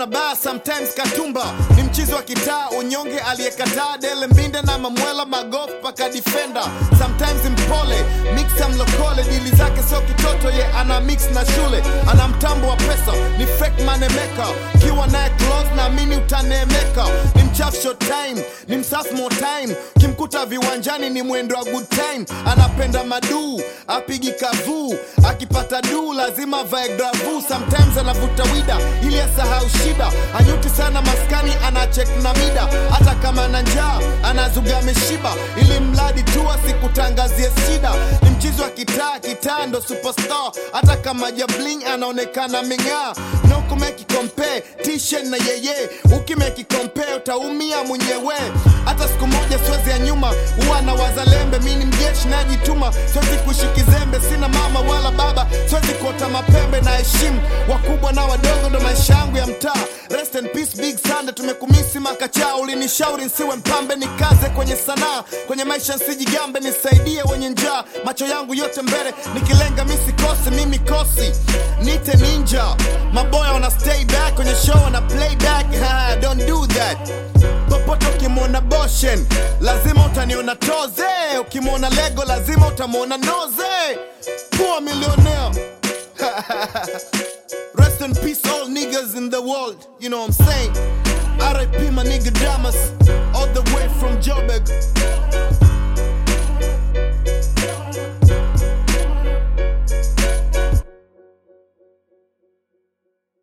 na baa sometimes katumba ni mchizi wa kitaa unyonge aliyekataa dele mbinde na mamwela magof paka defender sometimes mpole mixa mlokole dili zake sio kitoto ye ana mix na shule ana mtambo wa pesa ni fake manemeka kiwa naye close naamini utaneemeka ni mchafu short time ni msafu more time kimkuta viwanjani ni mwendo wa good time anapenda maduu apigi kavuu akipata duu lazima vae gravu sometimes anavuta wida ili asahau shida anyuti sana maskani anachek na mida hata kama na njaa anazuga ameshiba ili mradi tu asikutangazie shida ni mchizi wa kitaa kitaa ndo superstar hata kama jabling anaonekana ming'aa no kumeki compare tishen na yeye ukimeki compare utaumia mwenyewe hata siku moja siwezi ya nyuma huwa na wazalembe mi ni mjeshi najituma siwezi kuishi kizembe sina mama wala baba siwezi kuota mapembe na heshimu wakubwa na wadogo ndo maisha yangu ya mtaa rest in peace big sande tumekumisi makachaa ulinishauri nsiwe mpambe nikaze kwenye sanaa kwenye maisha nsijigambe nisaidie wenye njaa macho yangu yote mbele nikilenga misikose mimi kosi nite ninja maboya wana stay back kwenye show wana playback ha, don't do that popote ukimwona boshen lazima utaniona toze ukimwona lego lazima utamwona noze poor millionaire Rest in peace, all niggas in the world. You know what I'm saying? RIP, my nigga Damas, all the way from Joburg.